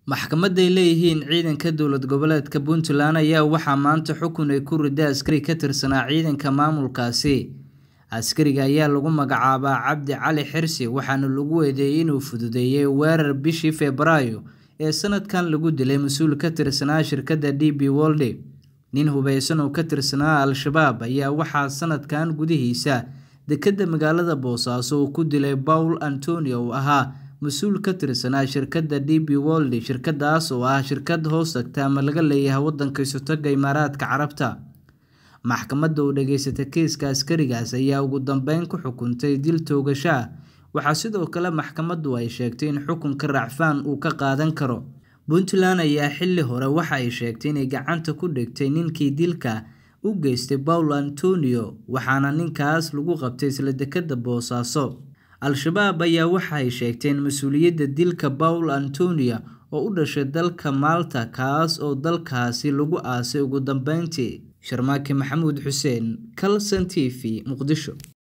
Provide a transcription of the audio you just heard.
Maxkamad ay leeyihiin ciidanka dowlad goboleedka Puntland ayaa waxaa maanta xukun ay ku riday askari ka tirsanaa ciidanka maamulkaasi. Askariga ayaa lagu magacaabaa Cabdi Cali Xirsi waxaana lagu eedeeyay inuu fududeeyay weerar bishii Febraayo ee sanadkan lagu dilay mas'uul ka tirsanaa shirkadda DP World. Nin hubeysan oo ka tirsanaa Al-shabaab ayaa waxaa sanadkan gudihiisa dekedda magaalada Boosaaso uu ku dilay Paul Antonio oo ahaa mas'uul ka tirsanaa shirkadda DP World. Shirkaddaas oo ah shirkad hoos tagta ama laga leeyahay waddanka Isutaga Imaaraadka Carabta. Maxkamadda oo dhageysatay kiiska askarigaas ayaa ugu dambeyn ku xukuntay dil toogasho ah. Waxaa sidoo kale maxkamaddu ay sheegtay in xukunka racfaan uu ka qaadan karo. Puntland ayaa xilli hore waxa ay sheegtay inay gacanta ku dhigtay ninkii dilka u geystay Paul Antonio waxaana ninkaas lagu qabtay isla dekedda Boosaaso. Al-shabaab ayaa waxa ay sheegteen mas'uuliyadda dilka Paul Antonio oo u dhashay dalka Malta kaas oo dalkaasi lagu aasay ugu dambeyntii. Sharmaake Maxamuud Xuseen, Kalson TV, Muqdisho.